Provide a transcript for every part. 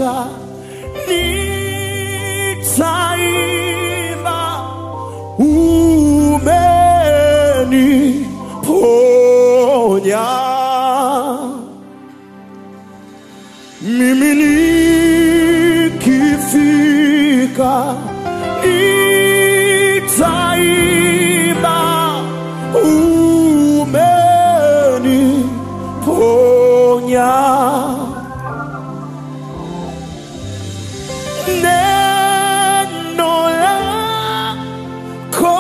nikifika nitaimba umeniponya mimi nikifika nitaimba umeniponya neno lako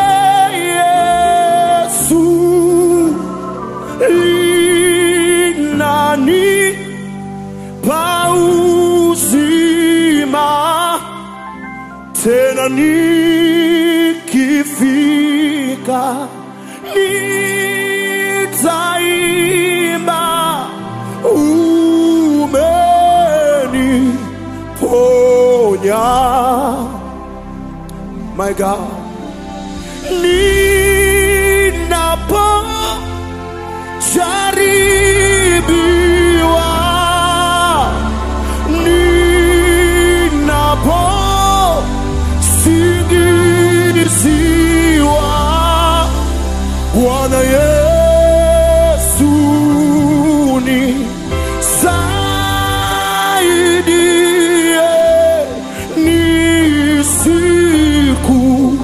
Yesu linani pauzima tena nikifika nitaimba umeniponya my God ninapo jaribiwa ninapo singiziwa Bwana Yesu ni saidie nisiku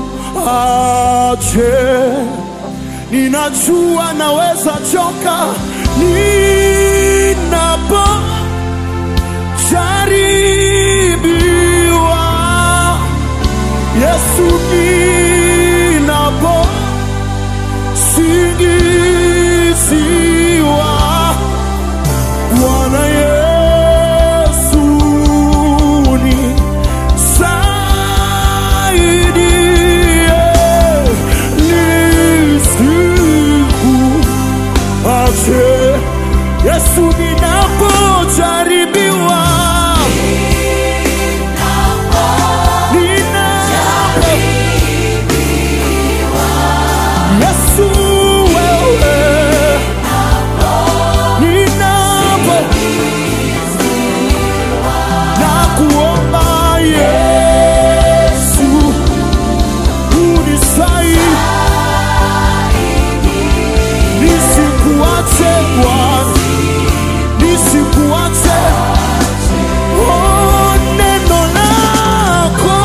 ache ninajua naweza choka ninapo jaribiwa Yesu ninapo singiziwa Bwana Yesu ni saidie nisiku ache Yesu ninapojaribiwa ninapo Yesu wewe ninapo na kuomba Yesu unisaidie nisikuache Bwana nisikuache oh, neno lako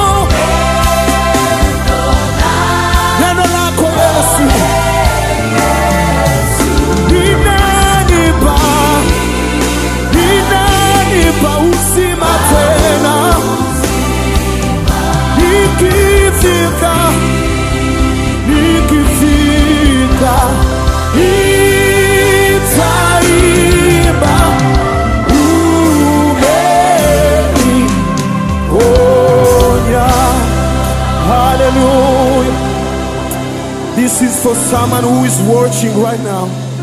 neno lako Yesu linanipa linanipa uzima tena nikifika nikifika itaimba umeniponya haleluya this is for someone who is watching right now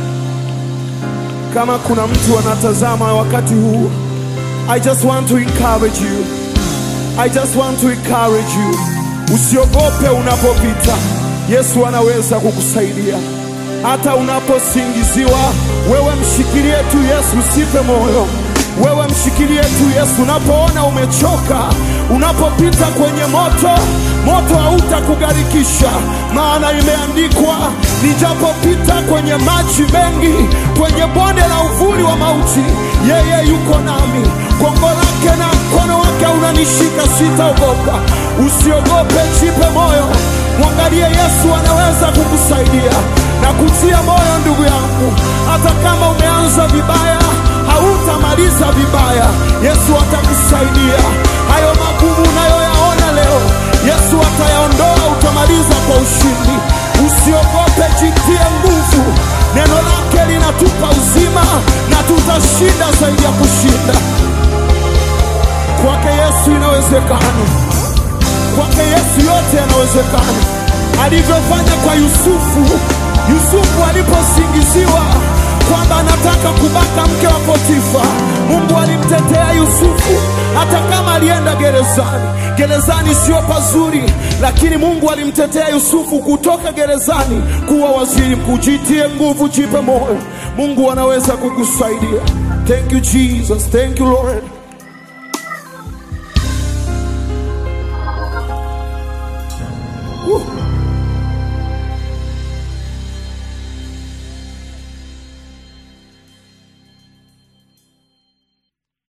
kama kuna mtu anatazama wakati huu i just want to encourage you i just want to encourage you usiogope unapopita yesu anaweza kukusaidia hata unaposingiziwa wewe mshikilie tu yesu usife moyo wewe mshikilie tu yesu unapoona umechoka unapopita kwenye moto moto hautakugharikisha maana imeandikwa nijapopita kwenye maji mengi kwenye bonde la uvuli wa mauti yeye yuko nami gongo lake na mkono wake unanishika sitaogopa usiogope jipe moyo mwangalie yesu anaweza kukusaidia na kutia moyo ndugu yangu hata kama umeanza vibaya hautamaliza vibaya yesu atakusaidia hayo magumu unayoyaona leo yesu atayaondoa utamaliza kwa ushindi usiogope jitie nguvu neno lake linatupa uzima na tutashinda zaidi ya kushinda kwake yesu inawezekana kwake yesu yote yanawezekana alivyofanya kwa yusufu yusufu aliposingiziwa kwamba anataka kubaka mke wa potifa mungu alimtetea yusufu hata kama alienda gerezani gerezani sio pazuri lakini mungu alimtetea yusufu kutoka gerezani kuwa waziri mkuu jitie nguvu jipe moyo mungu anaweza kukusaidia thank you jesus thank you lord